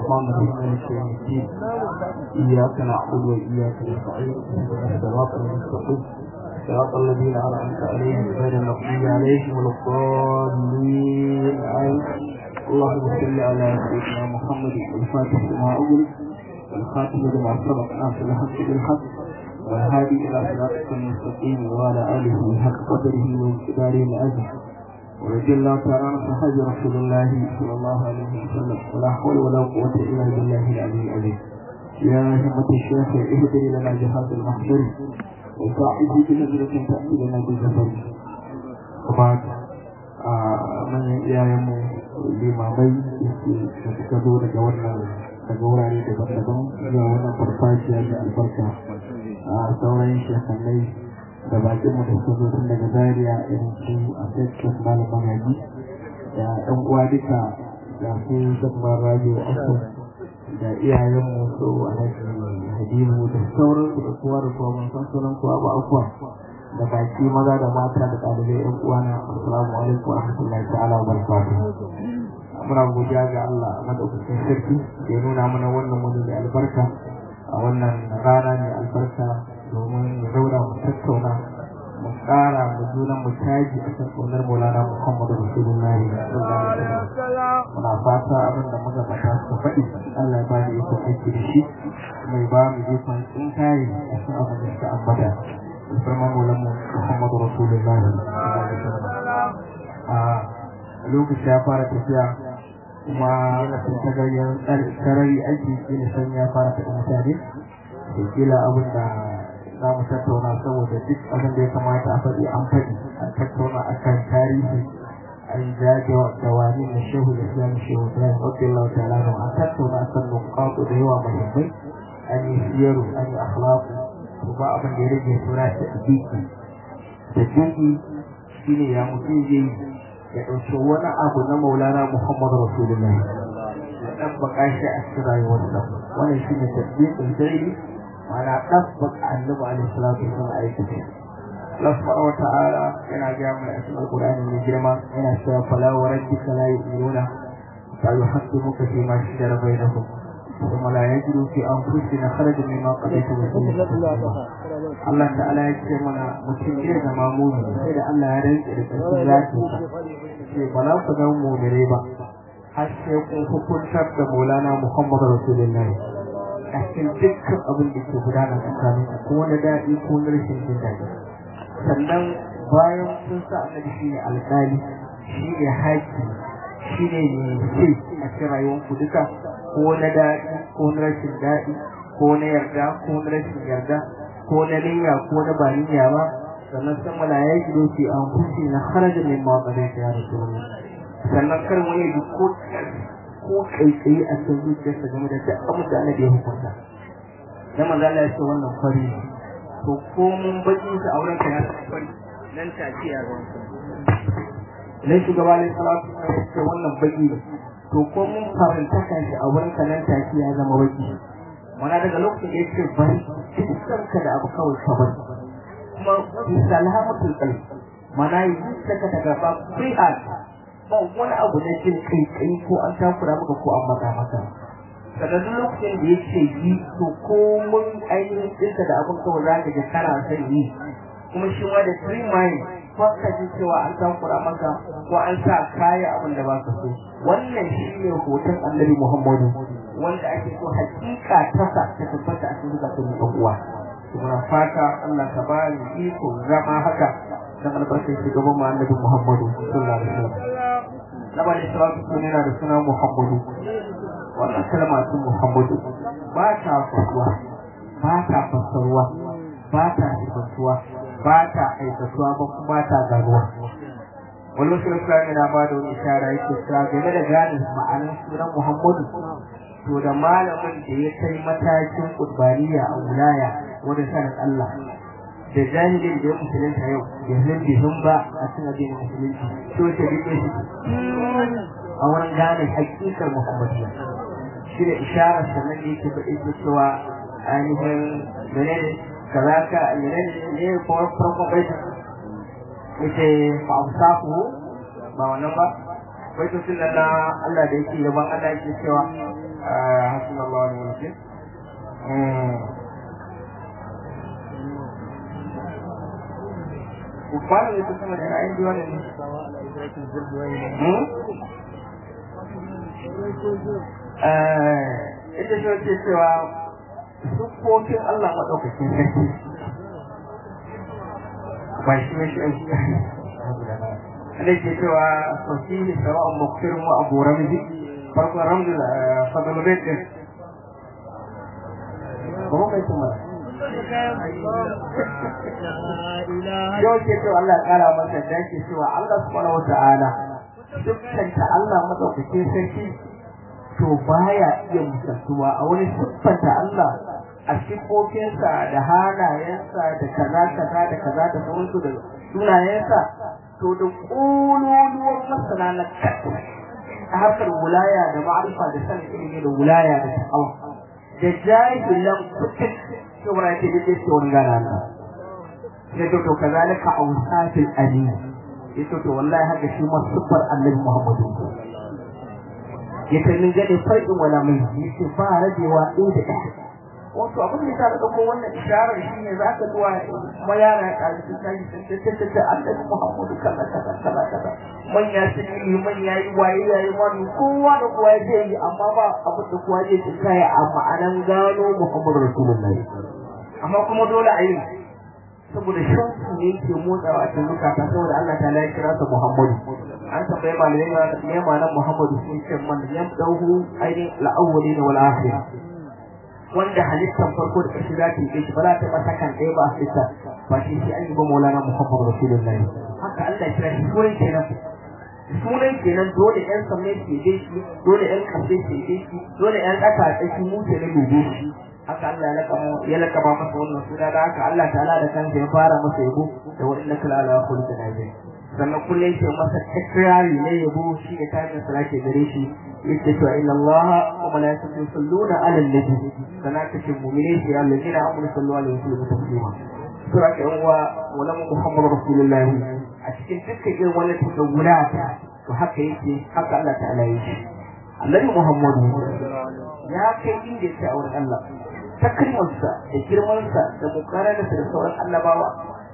الرحمن الرحيم مالك يوم الدين إياك نعبد وإياك نستعين اهدنا الصراط المستقيم صراط الذين أنعمت عليهم غير المغضوب عليهم ولا الضالين آمين اللهم صل على سيدنا محمد الفاتح لما أغلق والخاتم لما سبق ناصر الحق بالحق والهادي إلى صراطك المستقيم وعلى آله حق قدره وانقداره العزيز ورضي الله تعالى عن صحابة رسول الله صلى الله عليه وسلم ولا حول ولا قوة إلا بالله العلي العظيم يا همة الشيخ اهدري لنا جهاز المحضر وساعدي بنظرة تأتي لنا بالزفر وبعد من يعلم limamai da suka zo daga wannan daga wurare daban-daban zuwa wannan farfajiya da albarka a sauran shekannai da bakin mu da suka zo tun daga zaria irin su a tekkas malam magaji da ɗan uwa duka da su zabbar radio asu da iyayen mu su alhaji hadimu da sauran su da kowa da kowa mun san sunan kowa ba akwa da baki maza da mata da ɗalibai ɗan uwana assalamu alaikum wa rahmatullahi ta'ala wa barakatuh muna godiya ga Allah madaukakin sarki da ya nuna mana wannan wani da albarka a wannan rana mai albarka domin mu zauna mu tattauna mu ƙara mu juna mu taji a kan ƙaunar maulana muhammadu rasulullahi muna fata abin da muka fata su faɗi Allah ya ba da ikon aiki da shi mai ba mu ikon tsinkaye a cikin abin da suka ambata musamman maulanmu muhammadu rasulullahi a lokaci ya fara tafiya kuma sun ta gayyar sarari aiki shi ne san ya fara taɓa mutane da kila abin da za mu tattauna saboda duk abin da ya kamata a faɗi an faɗi a tattauna a kan tarihi an jage da wani na shehu da islam shehu da ya ɗauke lauta lana an tattauna a kan nukatu da yawa muhimmai an yi siyaru an yi akhlaqu to ba abin da ya rage sura ta biki da jinki shine ya mutum zai ya ɗauki wani abu na maulana muhammadu rasulullah ya ɗan baka shi a cikin rayuwarsa wannan shi ne tasbiqin sai mana ɗan baka annabi alaihi salatu wasallam aikata Allah subhanahu wa ta'ala yana ga mu a cikin Qur'ani mai girma yana cewa fala wa rabbika la yu'minuna fa yuhaqqimuka fi ma shajara bainahum ثم لا يجدوا في أنفسنا خرجا مما قضيت Allah ta'ala ya ce mana mutum ne da mamuni sai da Allah ya rantsa da ƙarfin zaki ce ba za ku zama mumire ba har sai kun hukuntar da Maulana Muhammadu Rasulullahi a cikin dukkan abin da ke gudana tsakanin ko na daɗi ko na rashin jin daɗi sannan bayan kun sa annabi shi ne alƙali shi ne haƙi shi ne mai a cikin rayuwarku duka ko na daɗi ko na rashin daɗi ko na yarda ko na rashin yarda ko na niyya ko na ba niyya ba sannan san mala ya yi doki an fushi na kharaja min ma qada ya rasulullah sannan kar wani ji ko ko kaikayi a cikin zuciyarsa game da duk abin da annabi ya hukunta dan manzo Allah ya ce wannan fari to ko mun baki sa auren ka ya fari nan take ya ga nan shugaba ne salatu ya ce wannan baki to ko mun faranta kan shi a wurin ka nan take ya zama baki wana daga lokacin da yake bari dukkan ka da abu kawai ka bari kuma salamatul qalb mana yi saka daga ba free heart ba wani abu na jin kai kai ko an takura maka ko an maka maka daga duk lokacin da yake yi to ko mun ainihin ɗinka da abin kawai za ka ji kana son yi kuma shi ma da free mind ko ka ji cewa an takura maka ko an sa kaya abin da ba ka so wannan shi ne hoton annabi muhammadu wanda ake so hakika tasa ta tabbata a cikin zakatun ɗan uwa muna fata Allah ka ba ni iko zama haka dan albarkar shugaban mu annabi muhammadu sallallahu alaihi wasallam na bani salatu sun yana da suna muhammadu wannan kalma sun muhammadu ba ta fasuwa ba ta fassarwa ba ta sifantuwa ba ta aikatuwa ba kuma ba ta garuwa wani wasu islami na ba da wani ishara yake cewa game da gane ma'anar sunan muhammadu to da malamin da ya kai matakin kurbaniya a wulaya wanda sanin Allah da jahilin da ya musulunta yau da zan bihun ba a cikin addinin musulunci to ta rike shi a wurin gane hakikar muhammadiyya shi da isharar sannan da yake faɗi cewa ainihin menene kazaka menene ne kuma farkon baita yace fa amsaku ba wannan ba baitocin nan na Allah da yake yaban Allah yake cewa wani mulki Kwanan da ta sama da ra'ayin biyu ne. Ita shi wace cewa sukkokin Allah maɗaukakin sarki ba shi ne shi da ke cewa sosihi sawa'un muktirin wa abu ramzi farkon ramzi da fadalubet din ba mu mai kuma yau ke cewa Allah ya kara masa da ke cewa Allah subhanahu wa ta'ala dukkanta Allah madaukakin sarki to baya iya misaltuwa a wani siffanta Allah a sifofinsa da halayensa da kaza kaza da kaza da sauransu da sunayensa to da ƙololuwar masana na a harkar wulaya da ma'arifa da sanin ilimi da wulaya da ta'awa da jahilan kutin saboda ke da ke wani gana na sai to to kazalika awsatil alim yace to wallahi haka shi ma sifar annabi Muhammadu yace min gade farkin wala mai yace ba rabewa ɗaya da ɗaya wato abin da ta dauko wannan isharar shine za ka zuwa mayara ya kaji sun tashi sun tace tace annabi Muhammadu kaza kaza kaza kaza manya sun yi manya yi waye yayi wani kowa da kowa zai yi amma ba abin da kowa zai tsaya a ma'anan gano Muhammadu Rasulullahi amma kuma dole a yi saboda shauku ne ke motsawa a cikin zukata saboda Allah ta ya kira sa Muhammadu an tambaye malamai ne ma nan Muhammadu sun ce man yam dauhu ainihin la'awwali da wal akhir wanda halittar farko da kashi za ta yi shi ba za ta masa kan ɗaya ba a fita ba shi shi an yi ba maulana Muhammadu Rasulullahi haka Allah ya kira shi sunan kenan sunan kenan dole ƴan samme ke dai shi dole ƴan kafe ke dai shi dole ƴan ƙasa a tsaki mu ke na gobe shi haka Allah ya laka ya laka ba masa wannan suna da haka Allah ta'ala da kansa ya fara masa yabo da wa innaka la ala khuluqin azim sannan kullum yake masa takrari ne yabo shi da tarin salati gare shi yake cewa inna Allah wa malaikatu yusalluna ala nabi sannan kace mu'mini shi Allah ne da amuru sallallahu alaihi wasallam taslima sura ka yan uwa wala Muhammadu rasulullahi a cikin dukkan irin wannan tagawulata to haka yake haka Allah ta'ala yake Annabi Muhammadu ya kai inda yake a wurin Allah takrimarsa da girmansa da mukararsa da sauran annabawa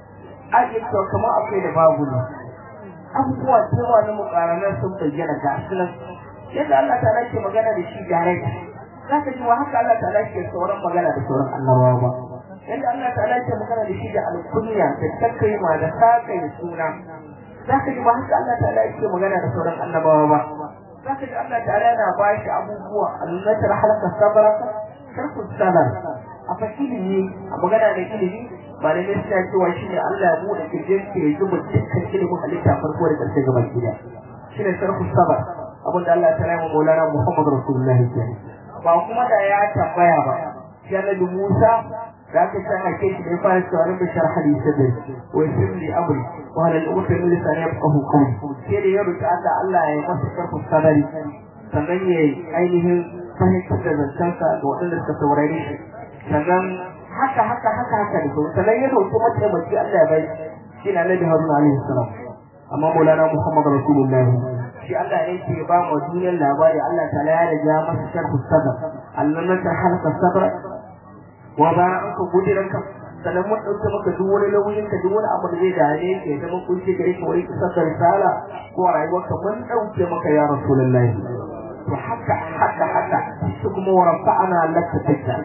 ake cewa kamar akwai da babu ne abubuwa cewa na mukaranar sun bayyana ga sunan yadda Allah ta ke magana da shi direct za ka ji wa haka Allah ta ke sauran magana da sauran annabawa ba yadda Allah ta ke magana da shi da alkunya da takrima da sakai da suna za ka ji wa haka Allah ta ke magana da sauran annabawa ba za ka ji Allah ta yana ba shi abubuwa annatar halaka sabaraka karku sanar a fakilimi a magana da ilimi ba da suna cewa shi ne Allah ya buɗe kirjin ke ya zuba dukkan ilimin halitta farko da ƙarshe gaba gida shi ne sarku sabar abin da Allah ta rama maulana Muhammadu Rasulullahi ke ba kuma da ya tambaya ba shi annabi Musa da aka san ake shi da ya fara cewa rabbi sharh li sadri wa yassir li amri wa hal al-umri min lisani yafqahu qawli sai da ya roki Allah Allah ya masa sarku sabari sannan ya ainihin fahimtar da zancensa ga waɗanda suka saurare shi sannan haka haka haka haka da sauran sannan ya roƙi mataimaki Allah ya bai shi na Nabi Haruna alaihi salam amma Maulana Muhammad Rasulullahi shi Allah ne ke ba mu duniyar labari Allah ta'ala ya riga masa sharhu sadr Allah na ta halaka sadr wa bara an ka gudiranka sannan mun ɗauke maka duk wani nauyin ka duk wani abu da zai dare ka ya zama kunce gare ka wani kisar da risala ko a rayuwarka mun ɗauke maka ya Rasulullahi to haka haka haka shi kuma wa rafa'ana laka dhikrak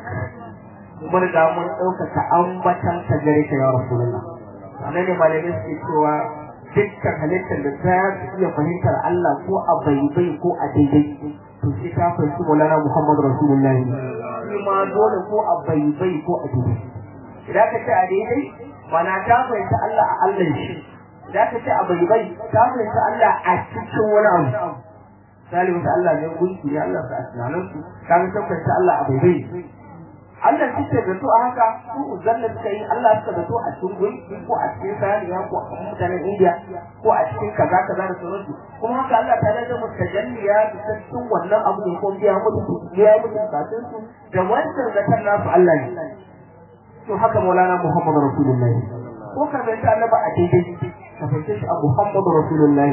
mun ga mun ɗaukaka ambatan ka gare ka ya rasulullah anan ne malamai suke cewa dukkan halittar da ta iya fahimtar Allah ko a baibai ko a daidai to sai ta fahimci Maulana Muhammad Rasulullah shi ma dole ko a baibai ko a daidai idan ka ce a daidai mana ta fahimci Allah a Allah shi idan ka ce a baibai ta fahimci Allah a cikin wani abu salihu ta Allah ne gunki ne Allah sa asnanan su kaga tabbata Allah a baibai Allah kike da to haka su zanna suka yi Allah suka da to a cikin gunki ko a cikin saniya ko a mutanen India ko a cikin kaza kaza da sauransu kuma haka Allah ta da mustajalliya da cikin wannan abu ne ko biya mutu biya mutu kafin su da wannan zakar nasu Allah ne to haka Maulana Muhammad Rasulullahi ko ka zanta annaba a daidai ka fahimce shi a Muhammad Rasulullahi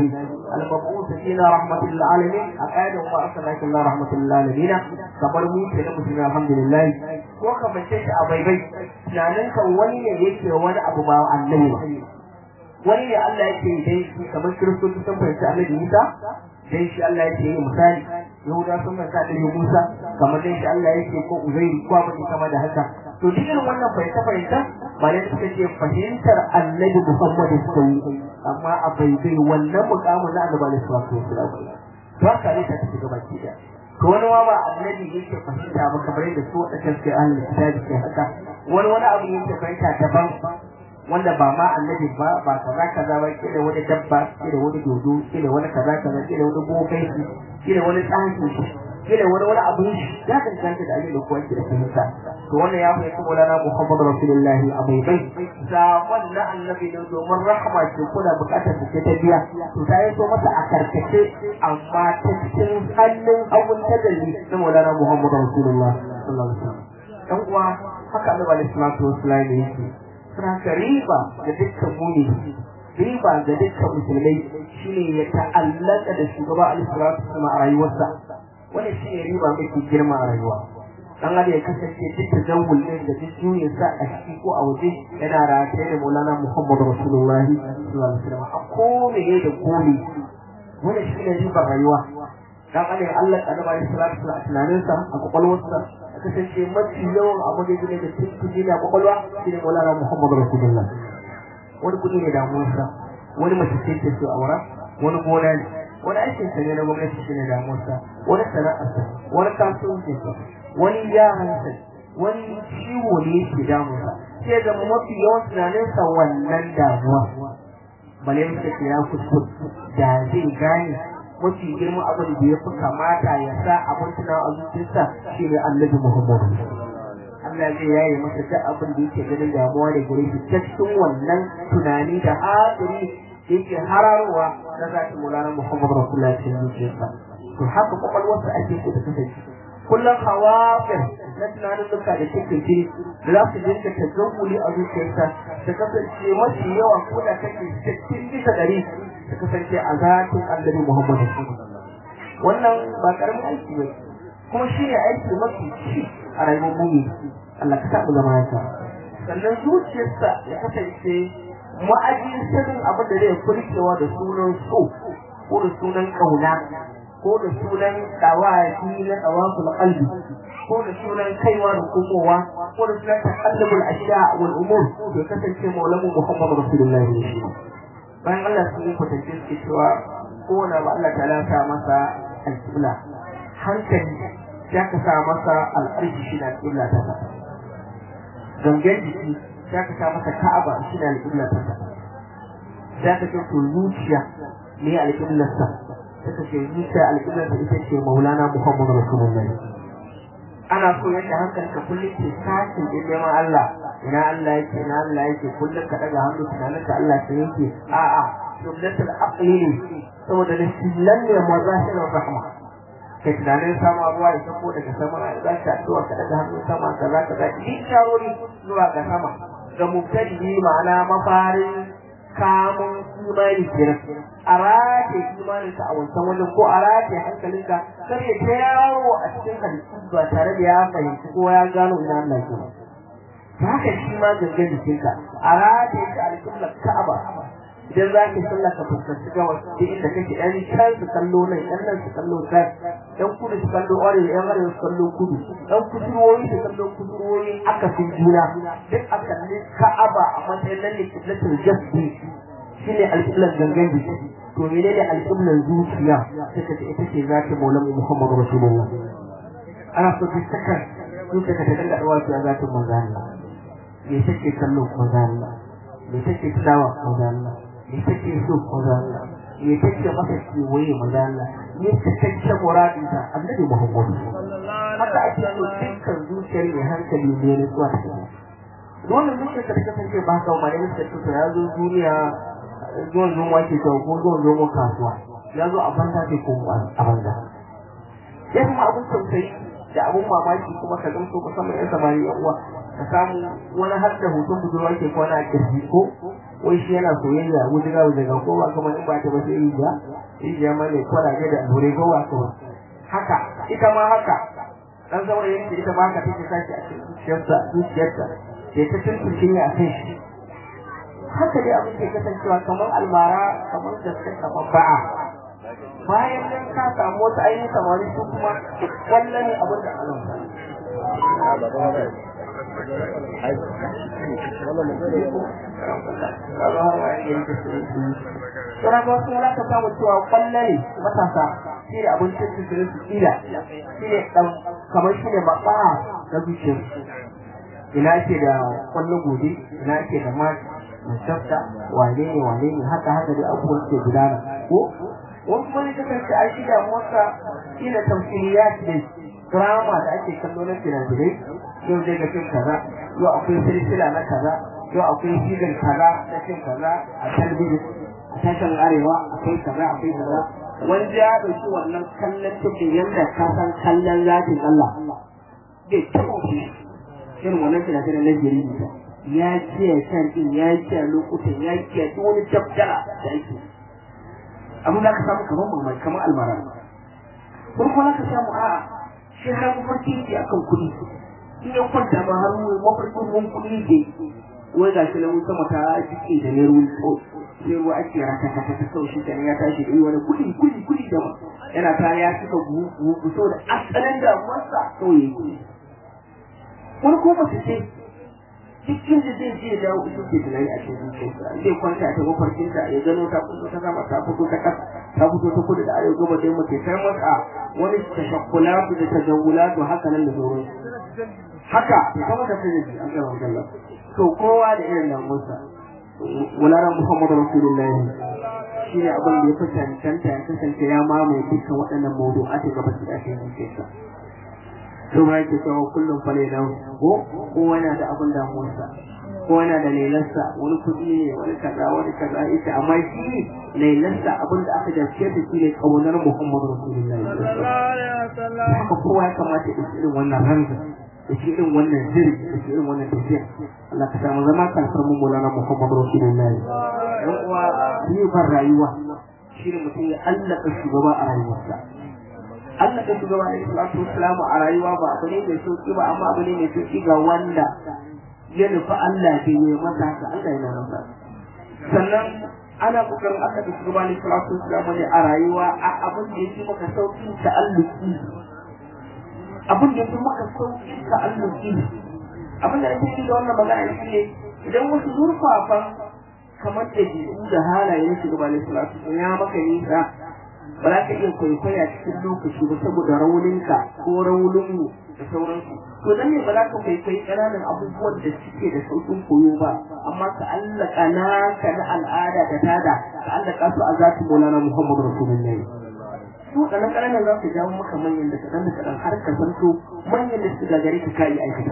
al-mab'uth fina rahmatul alamin a qaidan wa arsalaka ila rahmatul alamin kamar mu ke da musulmi alhamdulillah ko ka bace shi a baibai tunanin kan wani ne yake wani abu ba annabi ba wani ne Allah yake dai kamar kiristoci sun fahimci annabi Isa dai shi Allah yake yi misali Yahuda sun fahimci annabi Musa kamar dai shi Allah yake ko Uzairu ko abin kama da haka to duk irin wannan fahimta fahimta malai suka ce fahimtar annabi Muhammad suka yi amma a baibai wannan mukamin na annabi alaihi salatu wasallam to haka ne ta tafi gaba ki da to wani ma ba annabi yake fahimta ba kamar yadda su wadannan suke ahlul kitabi ke haka wani wani abu yake fahimta daban wanda ba ma annabi ba ba kaza kaza ba kila wani dabba kila wani dodo kila wani kaza kaza kila wani bokai kila wani tsanki kila wani wani abu ya danganta da abin da kowa ke da fahimta to wannan ya fahimci Maulana Muhammadu Rasulullahi a bai bai sakon na annabi ne domin rahama ce kuna bukatar su ce ta biya to ta yi so masa a karkace amma ta cikin hannun abun tajalli na Maulana Muhammadu Rasulullah sallallahu alaihi wasallam dan uwa haka Annabi alaihi salatu wasallam yake suna riba ga dukkan muni riba ga dukkan musulmai shine ya ta'allaka da shugaba alaihi sama a rayuwarsa wannan shine riba mafi girma a rayuwa dan adam ya kasance duk tazawul din da duk juyin sa a ciki ko a waje yana rataye da Maulana Muhammadu Rasulullah sallallahu alaihi wasallam a kome da kome wannan shine riba rayuwa dan adam Allah ta da salatu a tunaninsa a kwakwalwarsa kasance mafi yawan abu da gine da tuntuni da kwakwalwa shi ne maulana muhammadu rasulullah wani kudi ne damuwarsa wani mace ce ta so aura wani gona ne wani aikin sa ne na gwamnati shi ne damuwarsa wani sana'arsa wani kasuwancinsa wani yaransa wani ciwo ne yake damunsa sai ga mafi yawan tunaninsa wannan damuwa bale muka ce ya kuskure da zai gane mafi girman abin da ya fi kamata ya sa abin tunawa a zuciyarsa shi ne annabi Muhammadu. Allah zai yaye masa duk abin da yake ganin damuwa da gare shi ta cikin wannan tunani da hadiri da yake hararowa na zaki mulana Muhammadu Rasulullah cikin zuciyarsa. To haka kwakwalwarsa ake so ta kasance. Kullum hawafin na tunanin duka da take jiri da za su dinga tazammuli a zuciyarsa ta kasance mafi yawa ko da kake cikin bisa ɗari ta kasance a zatin annabi Muhammadu wannan ba karamin aiki ba kuma shi ne aiki mafi ci a rayuwar mummi Allah ka sa mu zama haka sannan zuciyarsa ya kasance ma'ajin sanin abin da zai furkewa da sunan so ko da sunan kauna ko da sunan dawaki na dawakul qalbi ko da sunan kaiwa da komowa ko da sunan takallubul ashiya wal umur ya kasance maulamu Muhammadu Rasulullahi ne bayan Allah sun yi kwatance suke cewa kowane ba Allah ta lafa masa alƙibla hankali ya ka sa masa al'arshi shi na alƙibla ta sa gangan jiki ya ka sa masa ka'aba shi na alƙibla ta sa ya ka ce to zuciya ne alƙiblar sa ta ka ce zuciya alƙiblar sa ita ce maulana muhammadu rasulullahi ana so yadda hankalinka kullum ke sakin din neman Allah ina Allah yake ina Allah yake kullum ka daga hannu tunanin ka Allah ke yake a'a jumlatul aqli ne saboda lissillan ne mazahirin rahma kai tunanin sama ruwa ya sako daga sama za ka addu'a ka daga hannu sama ka za ka zaki din sharori zuwa ga sama ga mubtadi ma'ana mafarin kamun imani kenan a rataye imaninka a wancan wajen ko a rataye hankalinka kar ya ta yawo a cikin halittu ba tare da ya fahimci ko ya gano ina Allah ke ba haka shi ma gangan jikinka a rataye ka alƙiblar Ka'aba idan za ka sallah ka fuskanci gawa duk inda kake ɗan can su kallo nan ɗan nan su kallo can ɗan kudu su kallo arewa ɗan arewa su kallo kudu ɗan kusurwoyi su kallo kusurwoyi aka fi juna duk a kalli Ka'aba a matsayin nan ne kiblatul jasdi shine alƙiblar gangan jiki to menene alƙiblar zuciya suka ce ita ce zata maulan Muhammadu Rasulullah ana so duk sakar zuciya ka ta dinga dawa ta zatin manzo Allah me take kallo manzo Allah me take tunawa manzo Allah me take so manzo Allah me take masa kewaye manzo Allah me take muradin ta annabi Muhammadu haka ake so dukkan zuciyar mai hankali ne ne zuwa ta wannan zuciyar ka ta kasance ba haka ma ne suka ya zo duniya zuwan zuwan wake ta ko zuwan zuwan kasuwa ya zo a banza ce ko a banza ya kuma abun tausayi da abun mamaki kuma ka gamso musamman yan samari yan uwa ka samu wani har da hoton budurwa ke kwana a kirji ko wai shi yana soyayya wujiga wujiga ko ba kamar in ba ta ba sai yi ba rijiya ma mai kwalaje da allurai gawa kawai haka ita ma haka dan saurayin da ita ma haka take sashi a cikin zuciyarsa zuciyarsa sai ta tuntuce ne a kan shi haka dai abin ke kasancewa kamar almara kamar gaske kamar ba'a bayan nan ka samu wasu ainihin samari su kuma wannan ne abin da Allah Sura ba wasu yana ka samu cewa kwallo ne matasa shi ne abincin su su kila shi ne kamar shi ne maɓa na zuciyar ina ke da kwallo gobe ina ke da mati musafta wane ne wane ne haka haka dai abubuwan ke gudana ko wani kuma ne kasance a shi damuwarsa shi ne tamfiliyat ne drama da ake kallo na finafinai yau zai ga fim kaza yau akwai silsila na kaza yau akwai season kaza na fim kaza a talbijin a tashin arewa akwai kaza akwai kaza wanda ya ɗauki wannan kallon cikin yadda ka san kallon zatin Allah bai taɓa shi irin wannan finafinan na jirgin ya kiyaye kan din ya kiyaye lokutan ya kiyaye duk wani dabdala da ake abin da ka samu kamar mamaki kamar almara farko za ka samu a'a shi har mafarki ke akan kuɗi in ya kwanta ma har mafarkin ruwan kuɗi ke wai ga shi na wuta mata jiki da ne ruwan tso sai ruwa ake raka ta ta sau shi kenan ya tashi da wani kuɗi kuɗi kuɗi da ma yana ta ya cika buhu so da asalin damuwarsa kawai ya yi kuɗi wani ko mace ce cikin da zai je dawo ita ke tunani a cikin zuciyarsa zai kwanta ta mafarkinta ya gano ta fito ta sama ta fito ta kasa ta fito ta kudu da arewa gaba dai mace sai masa wani tashakkulatu da tajawulatu haka nan da sauran haka ya kama ta sai da an gaba jalla to kowa da irin damuwarsa wularan muhammadu rasulullahi shine abin da ya fi cancanta ya kasance ya mamaye dukkan waɗannan mawdu'ati gaba da ake zuciyarsa to ma yake cewa kullum fa lailan ko ko yana da abin damuwarsa ko yana da lailarsa wani kuɗi ne wani kaza wani kaza ita amma shi lailarsa abin da aka dace da shi ne kaunar Muhammadu Rasulullahi haka kowa ya kamata ya irin wannan ranga da shi irin wannan ziri da shi irin wannan tafiya Allah ka samu zama kalfar mu Maulana Muhammadu Rasulullahi dan uwa ribar rayuwa shi ne mutum ya allaka shugaba a rayuwarsa Allah da shugaba alaihi salatu wassalamu a rayuwa ba abu ne mai sauki ba amma abu ne mai sauki ga wanda ya nufi Allah ke yi masa haka Allah yana rasa sannan ana kokarin aka da shugaba alaihi salatu wassalamu ne a rayuwa a abin da yake maka sauki ta'alluki abin da yake maka sauki ta'alluki abin da nake yi da wannan magana shi ne idan wasu zurfafan kamar da jiru da halaye na shugaba alaihi salatu ya maka nisa ba za ka iya kwaikwaya cikin lokaci ba saboda rauninka ko rauninmu da sauransu to dan ne ba za ka kwaikwayi ƙananan abubuwan da suke da sauƙin koyo ba amma ka allaka naka na al'ada da tada ka allaka su a zati maulana muhammadu rasulullahi su da ƙananan za su jawo maka manyan da kaɗan da kaɗan har ka zanto manyan da su gagare ka kayi aikata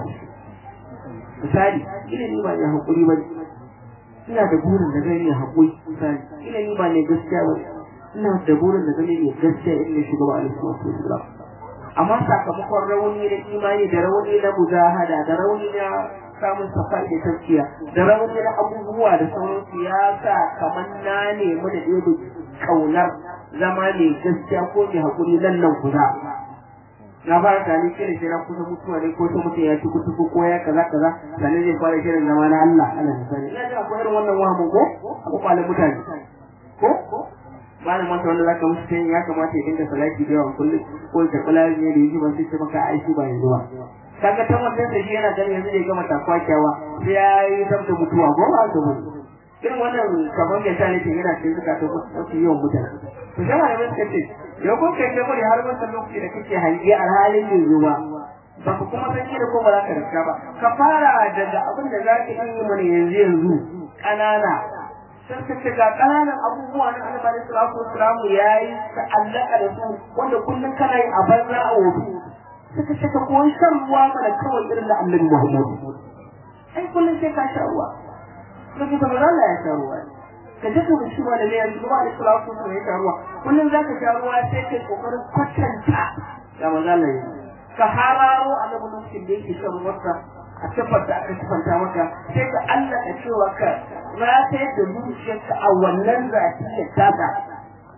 misali ilimi ba ne haƙuri ba ina da burin da zai yi haƙuri misali ilimi ba ne gaskiya ba ina da burin da gani ne gaskiya in ne shugaba alaihi salatu wasalam amma sakamakon rauni na imani da rauni na mujahada da rauni na samun safai da tafiya da rauni na abubuwa da sauransu ya sa kamar na nemi da ɗaya kaunar zama mai gaskiya ko mai haƙuri nan nan kuza na fara tani shirin shi na kusa mutuwa ne ko ta mutum ya ci kutu ko ya kaza kaza sannan zai fara shirin zama na Allah Allah ya sani ina da akwai irin wannan wahamu ko a kwakwalen mutane ko ba na masa wanda zaka musu sai ya kamata ya dinga salati da yawan kullum ko ta kula ne da yaji ba sai ta maka aiki ba yanzu ba kaga ta wannan da shi yana ganin yanzu da ya gama takwa kyawa sai ya yi tabta mutuwa ko ba ka bane irin wannan kamar da tare ke yana cikin zuka ta wasu yawan mutane to sai malamai suka ce yau ko kai kai bari har wannan lokaci da kake hange a halin yanzu ba ba ka kuma san da ko ba za ka rika ba ka fara daga abin da za ka yi mana yanzu yanzu ƙanana sun ka ce ga ƙananan abubuwa na annabi alaihi salatu wassalamu yayi ta'allaka da su wanda kullum kana yi a banza a wofi suka ce ka koyi shan ruwa mana kawai irin da annabi Muhammad ai kullum sai ka sha ruwa kaje ba Allah ya sha ruwa ka je ka bishi ma da ne yanzu ba da salatu wassalamu ya sha ruwa kullum zaka sha ruwa sai kai kokarin kwatanta da manzo Allah ya ka hararo annabi lokacin da yake shan ruwarsa a siffar da aka siffanta maka sai ka Allah ka cewa ka ratayar da zuciyarka a wannan zatiyar taka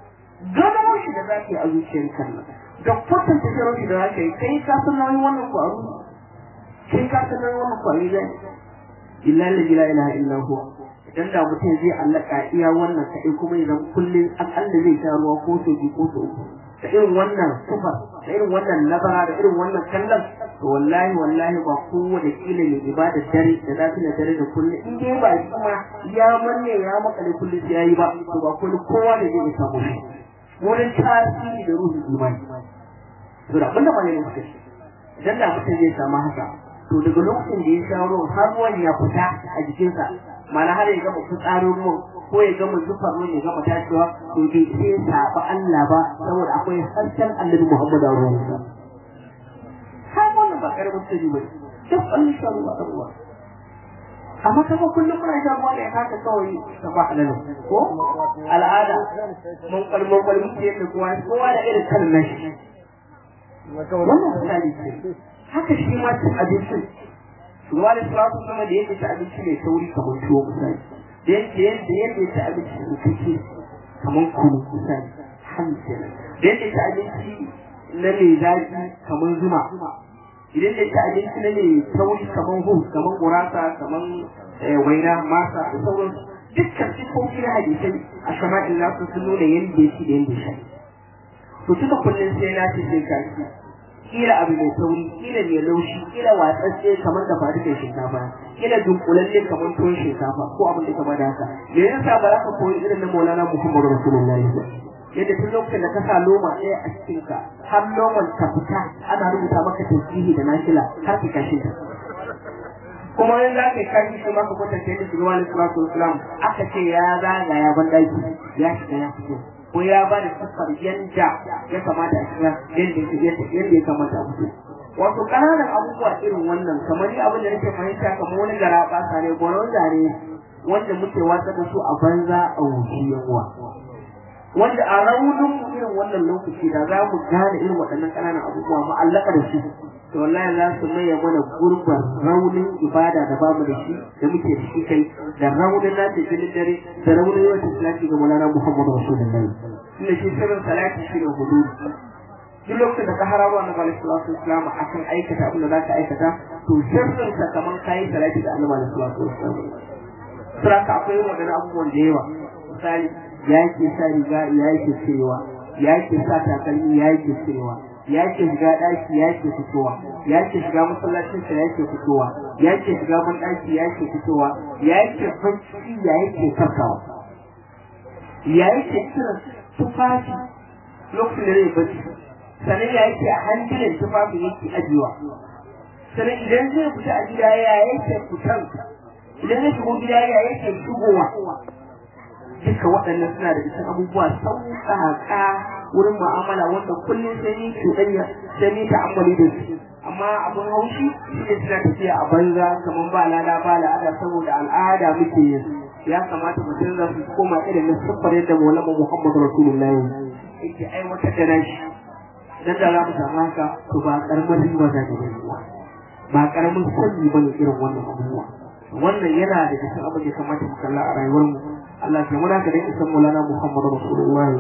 gano shi da za ka yi a zuciyar kan da kwatanta shirin shi da za ka yi kai ka san nauyin wannan kwaro kai ka san nauyin wannan kwaro zai billahi la ilaha illa huwa idan da mutum zai allaka iya wannan kaɗai kuma idan kullum akalla zai sha ruwa ko so biyu ko so uku da irin wannan sufar da irin wannan labara da irin wannan kallon to wallahi wallahi ba kowane kila ne ibada dare da zafi na dare da kullum in dai ba shi kuma ya manne ya makale kullum sai yayi ba to ba kullum kowa ne zai samu shi wurin tasiri da ruhin imani to da abinda ba ne suka ce idan da mutum zai samu haka to daga lokacin da ya sha ruwan har ruwan ya fita a jikinsa mana har ya gama fitsarin ruwan ko ya gama zufar ruwan ya gama tashiwa to bai sai saba Allah ba saboda akwai harshen Annabi Muhammad a ruwan sa har wannan ba karamin sirri ba duk Allah sha ruwa da ruwa amma kafa kullum muna sha ruwa ne haka kawai ta ba halal ko al'ada mun kalmon kalmon ce da kowa kowa da irin kalmar shi wannan misali ce haka shi ma cin abincin ruwa da salatu sama da yake ci abinci mai sauri kamar tuwo misali da yake yadda yadda ya ci abinci mai kake kamar kunu misali hamsin da yadda ya ci abinci na mai zafi kamar zuma idan da ya ci abinci na mai sauri kamar hu kamar gurasa kamar waina masa da sauransu dukkan sifofi na hadisai a shama'in nasu sun nuna yadda ya ci da yadda ya sha to tuka kullum sai na ce sai ka kila abu mai sauri kila mai laushi kila watsatse kamar da faru da shinkafa kila dunkulalle kamar tuwon shinkafa ko abin da kamar da haka me yasa ba za ka koyi irin na Maulana Muhammadu Rasulullahi ba yadda tun lokacin da ka sa loma ɗaya a cikin ka har loman ka fita ana rubuta maka tausihi da nashila har ka kashe ta kuma in za ka yi kashi shi maka kwatanta yadda shugaba na salatu wasalam aka ce ya zagaya ban daki ya shiga ya fito ko ya ba da siffar yanda ya kamata a shiga yanda yanda ya kamata a fito wato ƙananan abubuwa irin wannan kamar ni abin da nake fahimta kamar wani gara ɓasa ne gwanon zane wanda muke watsa da su a banza a wuce yawa wanda a raunin irin wannan lokaci da za mu gane irin waɗannan ƙananan abubuwa mu allaka da su to wallahi za su maye mana gurbar raunin ibada da bamu da shi da muke da shi kai da raunin nace filin dare da raunin yawan salati ga Maulana Muhammadu Rasulullahi inda shi sirrin salati shi ne hudu duk lokacin da ka hararo annabi alaihi salatu wasalam akan aikata abin da za ka aikata to sirrin sa kaman kayi salati da annabi alaihi salatu wasalam saraka akwai wadannan abubuwan da yawa misali ya ke sa riga ya ke cirewa ya ke sa takalmi ya ke cirewa ya ke shiga ɗaki ya ke fitowa ya ke shiga masallacin sa ya ke fitowa ya ke shiga ban ɗaki ya ke fitowa ya ke bacci ya ke farkawa ya ke cire tufafi lokacin da zai bacci sannan ya yake a hankalin tufafin yake ajiyewa sannan idan zai fita a gida ya yake fitan idan zai shigo gida ya yake shigowa duka waɗannan suna da cikin abubuwa sauƙaƙa wurin mu'amala wanda kullum sai ni cuɗanya sai ni ta'ammali da su amma abin haushi shi ne suna tafiya a banza kamar ba lada ba la'ada saboda al'ada muke yin ya kamata mutum za su koma irin na siffar yadda maulama muhammadu rasulullahi yake aiwatar da nashi dan da za mu samu haka to ba karamar riba za ta gani ba ba karamin sanyi ba ne irin wannan abubuwa wannan yana da cikin abin da kamata mu kalla a rayuwar mu Allah ya muna ka da isan Maulana Muhammadu Rasulullahi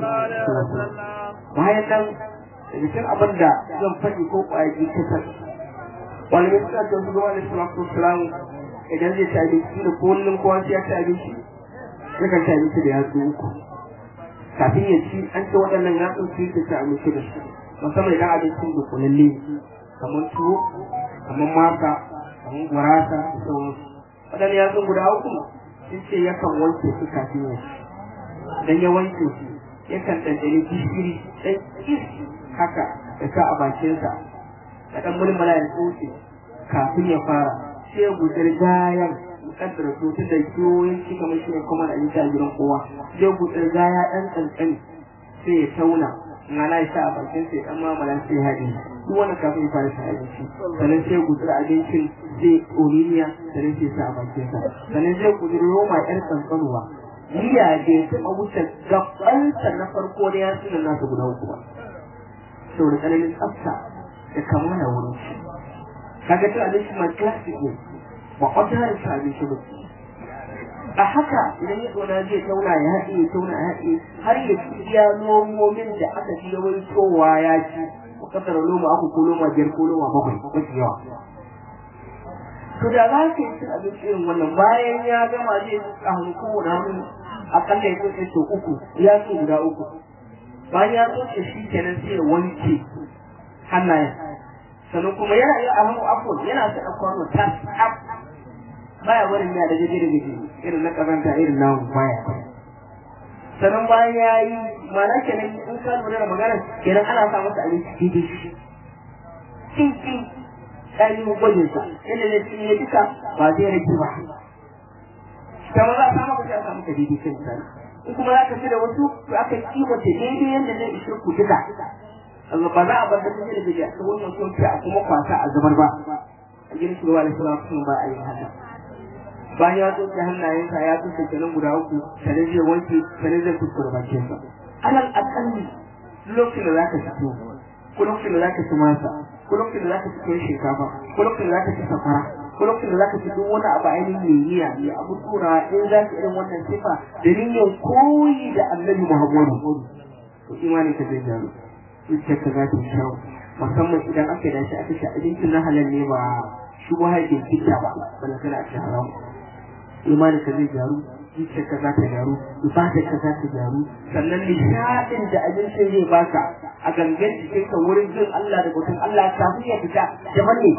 bayan nan da cikin abin da zan faɗi ko ƙwayaji kasar wani mai suna da su gaba da salatu wasalam idan zai ci abinci da kullum kowa sai ya ci abinci yakan ci abinci da yatsu uku kafin ya ci an ce waɗannan yatsun su yi ci abinci da su musamman idan abincin da kulalle kamar tuwo kamar masa kamar gurasa da sauransu waɗannan yatsun guda uku sun ce yakan wanke su kafin ya ci idan ya wanke su yakan ɗanɗane gishiri ɗan kis haka da sa a bakinsa da ɗan mulmula ya tsoke kafin ya fara sai ya gudar gayan mukaddara su tun da kiwoyin ci kamar shi ne kuma da abinci a gidan kowa sai gudar gaya ɗan ƙanƙani sai ya tauna mana ya sa a bakin sai dan mamala sai ya haɗe duk wani kafin ya fara sa abinci sannan sai gutsura abincin zai oliniya sannan sai sa a bakin sa sannan zai gutsura roma ƴar tsantsanuwa miya da ya taɓa wuce gabansa na farko da ya suna nasa guda uku ba saboda tsananin tsafta da kamala wurin shi kaga cin abinci ma classic ne ba ordinary cin abinci ba a haka idan ya tsona zai tauna ya haɗe ya tauna ya haɗe har ya ci iya nomomin da aka ji yawaitowa ya ci ko kasar loma aku ko loma biyar ko loma bakwai mafi yawa to da za ka yi cin abinci irin wannan bayan ya gama zai a hannu kowane hannu akalla ya tsoce sau uku ya so guda uku bayan ya tsoce shi kenan sai ya wanke hannayen sannan kuma yana yi a hannu afon yana sa a kwano ta tsaf baya barin ya da gaje da gaje irin na kazanta irin namu baya sannan bayan ya yi mana kenan in ka lura da magana kenan ana sa masa abinci daidai shi cin cin ainihin gwajin sa yadda zai cinye duka ba zai rage ba kamar za a samu ka sai a samu ka daidai kan misali in kuma za ka fi da wasu to aka kimanta daidai yadda zai ishe ku duka ba za a bar da kuma da gajiya ta wannan sauki a kuma kwasa a zubar ba a gidan shugaba da suna sun ba a yin haka bayan ya tsoke hannayensa ya tsoke kenan guda uku sannan zai wanke sannan zai kuskure bakinsa alal akalli lokacin da za ka fito ko lokacin da za ka ci masa ko lokacin da za ka ci tuwon shinkafa ko lokacin da za ka ci safara ko lokacin da za ka ci duk wani abu ainihin mai niyya mai abu tura in za ka irin wannan sifa da niyyar koyi da annabi muhammadu to imanin ka zai gano zuciyarka za ta yi kyau musamman idan aka yi dashi aka ci abincin na halal ne ba shi ba haifin kita ba bala kana a cikin haram imanin ka zai gyaru zuciyarka za ta gyaru ibadarka za ta gyaru sannan nishaɗin da abincin zai baka a gangan jikinka wurin jin Allah da bautan Allah kafin ya fita daban ne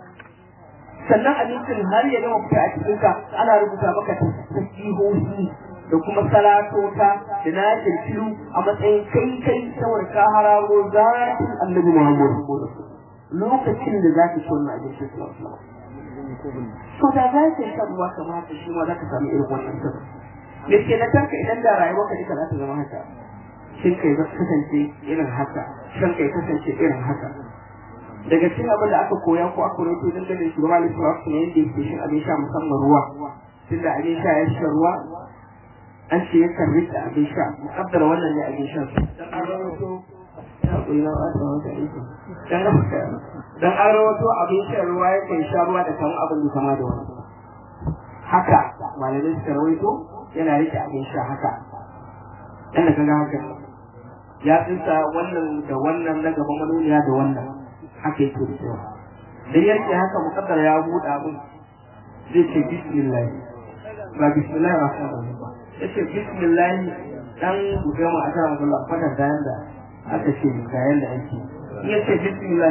sannan abincin har ya gama fita a cikinka ana rubuta maka tasbihohi da kuma salatota da na kirkiru a matsayin kai kai saboda ka hararo zatin annabi Muhammad lokacin da za ka ci wannan abincin sallallahu to da za ka yi ruwa kamar haka shi ma za ka samu irin wannan sabon da ke na tarka idan da rayuwarka duka za ta zama haka shin kai za kasance irin haka shan kai kasance irin haka daga cikin abin da aka koya ko aka rawaito dangane da shugaba da shugaba ne yadda yake shin abin sha musamman ruwa tunda abin sha ya sha ruwa an ce ya karbi da abin sha mukaddara wannan ne abin sha dan an rawaito dan an rawaito abin sha ruwa ya kai sha ruwa da kamar abin da kama da wani haka malamai suka rawaito yana rike abin sha haka yana kaga haka ya tsinsa wannan da wannan na gaba manoniya da wannan haka yake da cewa da yake haka mukaddara ya buɗe abin zai ce bismillah ba bismillah ba sa ba yace bismillah dan gama a kan Allah fatan da yanda aka ce ga yanda ake yace bismillah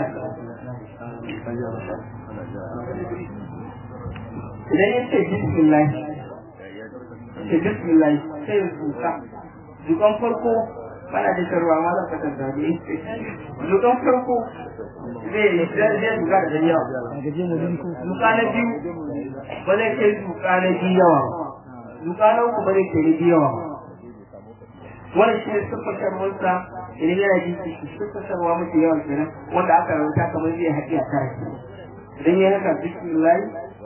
idan yace bismillah ce bismillah sai ya duka dukan farko bana da sharwa ma zan fatan da ne dukan farko zai zai duka da yawa duka na biyu ba zai kai duka na biyu yawa duka na uku ba zai kai na biyu yawa wannan shi ne siffatarwarsa idan yana ji shi siffatarwa mafi yawa kenan wanda aka rauta kamar zai haɗi a kare idan ya haka bismillah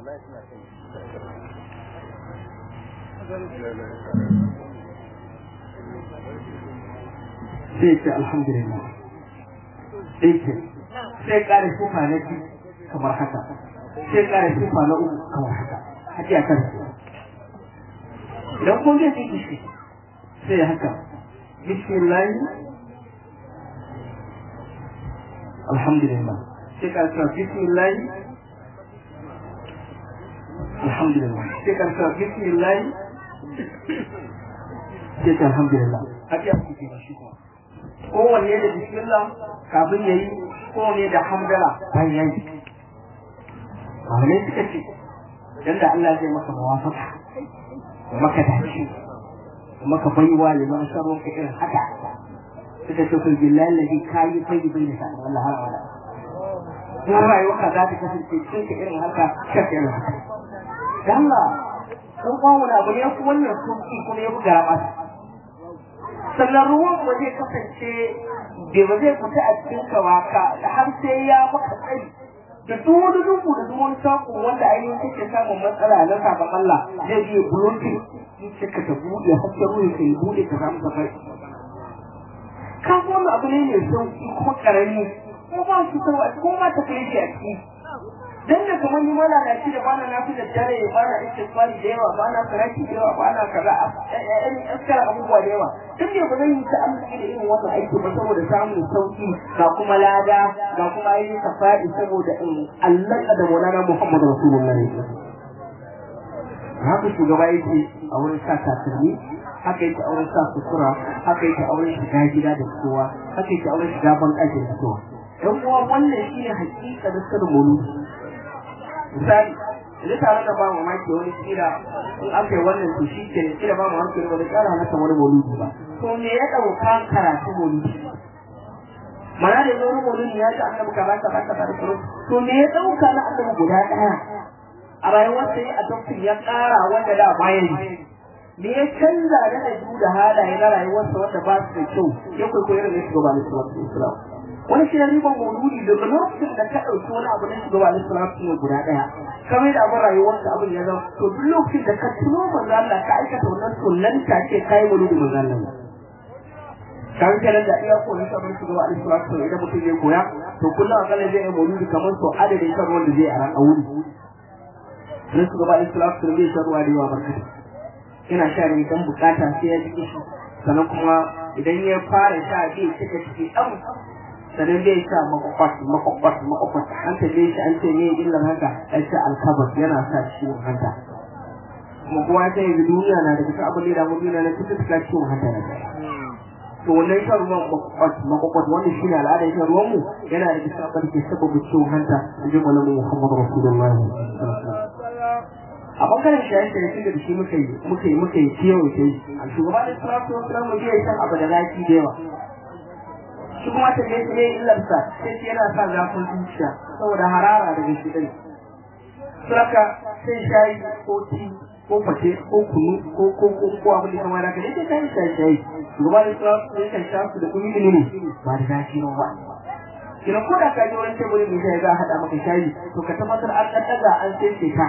sai ce alhamdulillah sai ce sai kare sifa na biyu kamar haka sai kare sifa na uku kamar haka haɗi a kare idan kun zai ji shi sai haka bismillah alhamdulillah sai ka cewa bismillah alhamdulillah sai ka cewa bismillah sai ka alhamdulillah haka ya kuke shi kuma kowanne da bismillah kafin yayi kowanne da hamdala bayan yayi malamai suka ce dan da Allah zai maka muwafaka maka dace maka baiwa liman sharon ka irin haka suka ce kun billahi ladhi kayi bai bai da sa'a Allah har wala ko rayuwa ka za ta kasance cikin ka irin haka shaka irin haka dan Allah kun ba mu abu ne ku wannan sunki kuma ya buga masa sannan ruwan ba zai kasance bai ba zai fita a cikin ka waka har sai ya maka tsari da duk wani dubu da duk wani sako wanda ainihin kake samun matsala na sabon Allah zai biye blocking sai ka ta buɗe hasken ruwa ka yi buɗe ka samu safari ka ga wannan abu ne mai sauki kuma karami ko ba su sarwa ko ba ta kai a ciki dan da kamar ni malalaci da bana na fi da dare bana istighfari da yawa bana saraki da yawa bana kaza ɗan askara abubuwa da yawa duk da ba zan yi ta amfani da irin wannan aiki ba saboda samun sauki ga kuma lada ga kuma yin safa'i saboda in Allah da Maulana Muhammad Rasulullahi haka shugaba yake a wurin sa takalmi haka yake a wurin sa sutura haka yake a wurin shiga gida da kowa haka yake a wurin shiga ban ɗakin da kowa dan uwa wannan shine hakika da sirrin mauludi misali idan tare da ba mamaki wani kira in aka yi wannan to shi ke kira ba mamaki wani tsara masa wani mauludi ba to me ya ɗauka karatu mauludi mana da yanzu wani mauludi ya ji annabi kaza kaza kaza da sauran to me ya ɗauka na annabi guda ɗaya a rayuwar sai a doktor ya ƙara wanda da bayan me ya canza da ɗabi'u da halaye na rayuwarsa wanda ba su da kyau ya kwaikwayo irin na shugaba na islam wani shi riban mauludi daga lokacin da ka ɗauki wani abu na shugaba na islam ne guda ɗaya kamar da abin rayuwarsa abin ya zama to duk lokacin da ka tuno manzo Allah ka aikata wannan sunan ta ce kai mauludi manzo Allah kan kenan da iya koyi sabon shugaba na islam to idan mutum ya koya to kullum akalla zai yi mauludi kamar so adadin kan wanda zai a wuri sai shugaba na islam to zai shan ruwa da yawa barkata yana sha ne dan bukata sai ya ji shi sannan kuma idan ya fara sha zai cika ciki ɗan sannan zai sa makwakwas makwakwas makwakwas an ta zai shi an ce ne illan haka an ce alkabas yana sa ciwon hanta kuma kowa sai yanzu duniya na da kusa abin da mu duniya na kusa suka ciwon hanta na kai to wannan shan ruwan makwakwas makwakwas wannan shi ne al'adar shan ruwan mu yana da kusa abin da ke sababa ciwon hanta in ji malamin muhammadu rasulullahi a bangaren shaye-shaye da shi muka yi muka yi muka yi ciwo ce a shugaba da salatu wasu lamu zai san abu da zaki da yawa shi kuma ta ne ne illarsa sai shi yana sa zafin zuciya saboda harara daga shi dai suraka sai shayi ko ti ko fate ko kunu ko ko ko ko abin da kamar haka ne sai shayi shayi shayi shugaba da salatu ya kan sha su da kuma ilimi ba da zaki ba kina ko da ka je wurin teburin mai shayi za a haɗa maka shayi to ka tabbatar an ɗan ɗaga an sai ka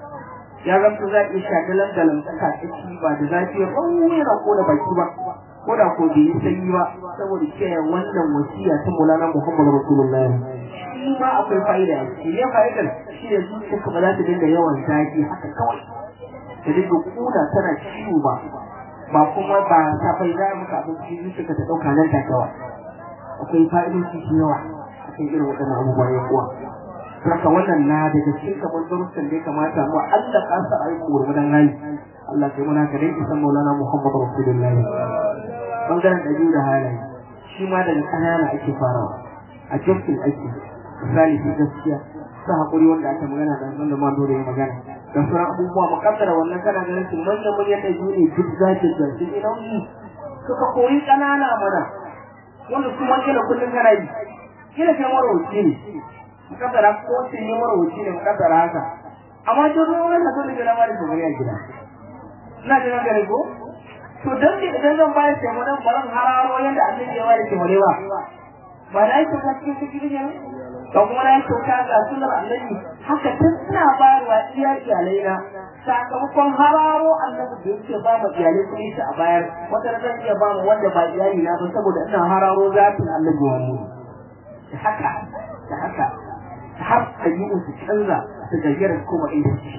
ya zamto za iya sha dalan dalan tsaka ciki ba da zafi ya ɓangare ko da baki ba ko da ko bai yi sanyi ba saboda kiyaye wannan wasiya ta Maulana Muhammad Rasulullah shi ma akwai fa'ida shi ne fa'idar shi ne zuciya ka ba za ta dinga yawan zafi haka kawai ta dinga kuna tana ciwo ba ba kuma ba ta fai za maka abinci zuciya ka ta ɗauka nan ta kawai akwai fa'idoci da yawa akan irin waɗannan abubuwa ya kuwa saka wannan na daga cikin kamar darussan da ya kamata mu Allah ka sa ayi gurgudan hali Allah kai muna ka dai san Maulana Muhammad Rasulullahi bangaren dabi'u da halaye shi ma daga kanana ake farawa a cikin aiki misali shi gaskiya sa hakuri wanda aka magana da wanda ma dole ya magana da sauran abubuwa mukaddara wannan kana ganin su manyan manyan dabi'u ne duk zaki da su ne nauyi suka koyi kanana mana wanda kuma kila kullun kana yi kila kai marauci ne mukaddara ko sai ne marauci ne mukaddara haka amma duk ruwan da dole ga mara da gari a gida ina da gare ko to dan ne idan zan bayar da mun baran hararo yanda annabi ya ware ke morewa ba da yake ka cikin cikin ne to kuma na yake ka ga sunnar annabi haka tun ina bayarwa iya iyalai na sakamakon hararo annabi da yake ba mu iyalai kun shi a bayar wata zan iya ba mu wanda ba iyali na ba saboda ina hararo zatin annabi wa mu da haka da haka har ayyukan su canza su gayyara kuma inda su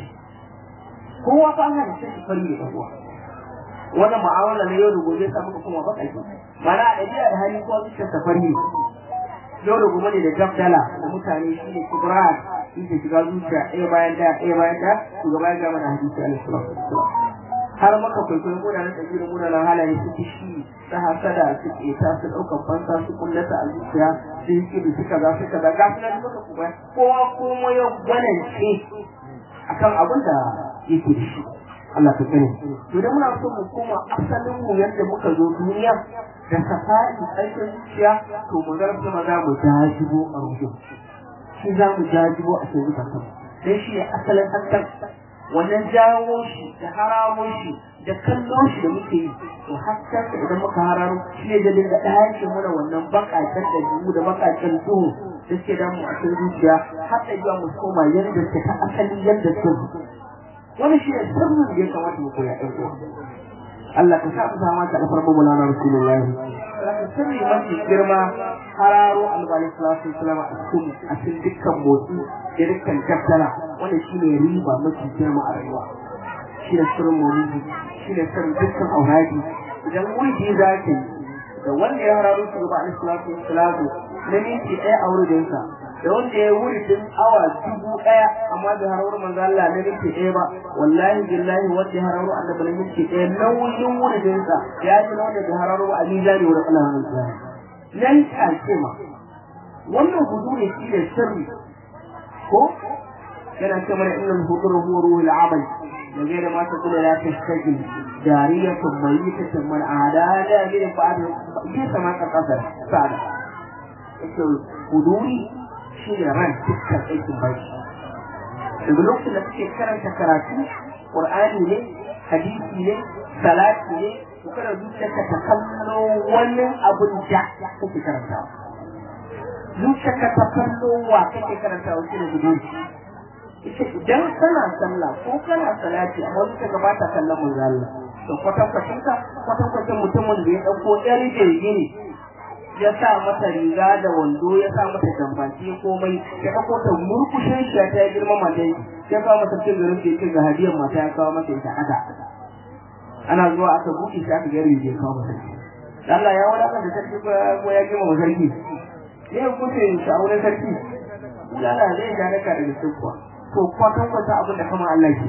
kowa ba ana da shi fari da kowa wannan mu'amala na yau da gobe sa muka kuma baka shi mana a ɗabi'a da hali kowa zuciyar safari ne yau da gobe ne da dabdala da mutane shi ne kubrat shi ke shiga zuciya ɗaya bayan ɗaya ɗaya bayan ɗaya shugaba ya gama da hadisi alaihi salatu har maka kwaikwayo ko da na ɗabi'u da munanan halaye su kishi ta hasada su ƙeta su ɗaukar fansa su kullata a zuciya su yi kiɗi su kaza su kaza ga su nan muka kuma kowa kuma ya gwanance akan abin da yake da shi Allah ta sani to da muna so mu koma asalin mu yadda muka zo duniya da safari aikin zuciya to mu zarfi maza mu jajibo a rujin shi za mu jajibo a cikin zukatan dan shi ne asalin hakan wannan jawo shi da hararo shi da kallo shi da muke yi to hatta idan muka hararo shi ne da dinga ɗayace mana wannan baƙaƙen da jimu da baƙaƙen duhu da suke damu a cikin zuciya har da zuwa mu koma yadda ta ta asali yadda ta wani shi ne sirrin da ya kamata mu koya ɗan uwa Allah ka sa ku sama ka da farko mulana rasulullahi zaka sirri mafi girma hararo albani sallallahu alaihi wasallam a cikin a cikin dukkan motsi da dukkan tattala wanda shine riba mafi girma a rayuwa shi ne sirrin maulidi shi ne sirrin dukkan auradi idan wuri za ka yi da wanda ya hararo shi gaba alaihi salatu wasallam na minti ɗaya a wurinsa da wanda ya wuri tun awa dubu ɗaya amma da hararo manzo Allah na minti ɗaya ba wallahi billahi wanda ya hararo annabi na minti ɗaya nauyin wurinsa ya ji na wanda ya hararo a mizani wurin Allah na nan take ma wannan hudu ne shi da sirri ko yana ce mana innal hudur huwa ruhul amal da gaira ma ta kula la tashkil jariyatun mayyitatan man ada la bi ba'd bi sama ka kasar sada yake huduri shi da ran dukkan aikin baki daga lokacin da kake karanta karatu qur'ani ne hadisi ne salati ne to kada zuciyarka ta kallo wani abun da kake karantawa zuciyarka ta kallo wa kake karantawa shi ne huduri idan kana sallah ko kana salati amma zuciya ka bata kallon manzo Allah to kwatan kwatan ka kwatan kwatan mutumin da ya dauko yar jirgi ne ya sa mata riga da wando ya sa mata jambaki komai ya dauko ta murkushin shi ta ya girma mata ya kawo mata cin garin ke cin ga hadiyar mata ya kawo mata ita ada ana zuwa aka buɗe shi aka gari ya kawo mata Allah ya wadatar da sarki ko ya girma sarki ne kuce shi a wurin sarki Allah zai ja naka daga sukwa to kwatan kwata abin da kama Allah ke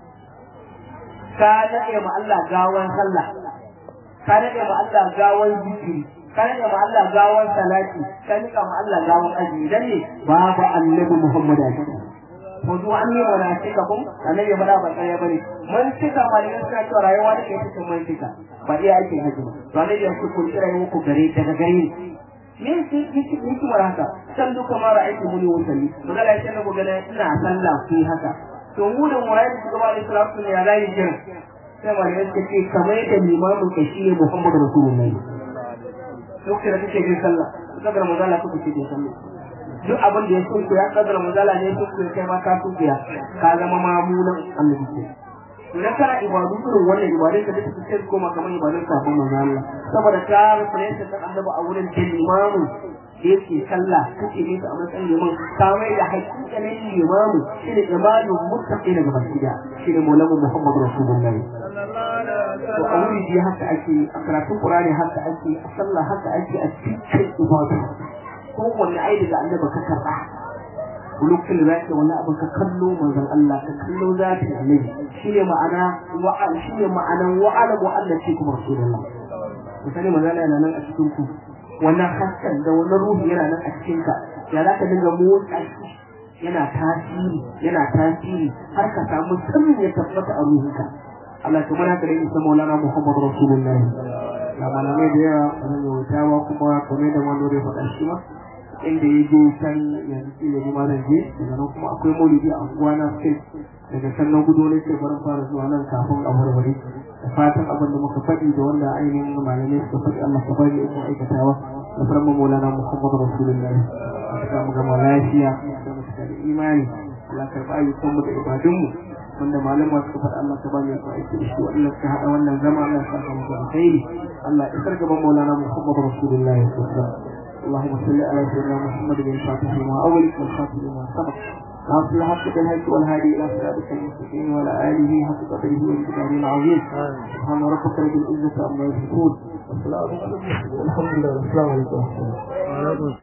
ka daɗe ma Allah gawan sallah ka daɗe ma Allah gawan zikiri ka daɗe ma Allah gawan salati ka nika ma Allah gawan aji dan ne babu annabi Muhammad a ciki ko zuwa an yi mana cika kun annabi ya faɗa ba tsaya bane mun cika malamin suna cewa rayuwa da ke cikin mun cika ba iya ake haji ba to annabi ya ce kun kira muku gare daga gare ni me yake yake hikimar haka san duka mara aiki muni wutalli magana ya ce na gobe ina sallah ku haka to mu da murai da gaba da salatu ne ya zai jira sai malamai suka ce kamar yadda limamin ka shi ne Muhammadu Rasulullahi lokacin da kake jin sallah kadar mazala kuka ce jin sallah duk abin da ya so ya kadar mazala ne so kai ma ka so ya ka zama mamunan annabi ke idan kana ibadu irin wannan ibadun ka duka sai koma kamar ibadun kafin manzo Allah saboda ka reference kan annabi a wurin da limamu yake sallah kake ne a matsayin liman ka mai da hakikanin limamu shine imamu muttaqi daga basira shine maulamu Muhammad Rasulullahi to a wuri ji haka ake a karatun Qur'ani haka ake a sallah haka ake a cikin ibadu kowanne ai daga annabi ka karba lokacin da zaka wani abin ka kallo manzon Allah ka kallo zati annabi shine ma'ana wa'al shine ma'anan wa'ala wa Allah ce kuma rasulullah misali manzon Allah yana nan a cikin ku wannan hasken da wannan ruhi yana nan a cikin ka ya za ka dinga motsa shi yana tasiri yana tasiri har ka samu sirrin ya tabbata a ruhinka Allah ya kuma haka da isa maulana Muhammad rasulullah ya malamai da yawa zan yi wuta ba kuma kamar da wani ya faɗa shi ma inda ya je can yanzu kila ni ma zan je daga nan kuma akwai maulidi a unguwa na state daga can na gudu ne sai barin fara zuwa nan kafin a warware da fatan abin da muka faɗi da wanda ainihin malamai suka faɗi Allah ka bari in aikatawa da farma maulana Muhammadu Rasulullahi a saka mu gama lafiya da mu cika da imani Allah ka ba ayyukan mu da ibadunmu wanda malama suka faɗi Allah ka bani ku aiki da shi Allah ka haɗa wannan zama Allah ya saka mu da alkhairi Allah ya isar gaban maulana Muhammadu Rasulullahi sallallahu alaihi wasallam اللهم صل على سيدنا محمد بن فاتح ما أول والخاتم ما سبق ناصر الحق بالهدي والهادي إلى صراطك المستقيم وعلى آله حق قدره والكتاب العظيم سبحان ربك رب العزة عما يصفون والسلام عليكم الحمد لله والسلام عليكم ورحمة الله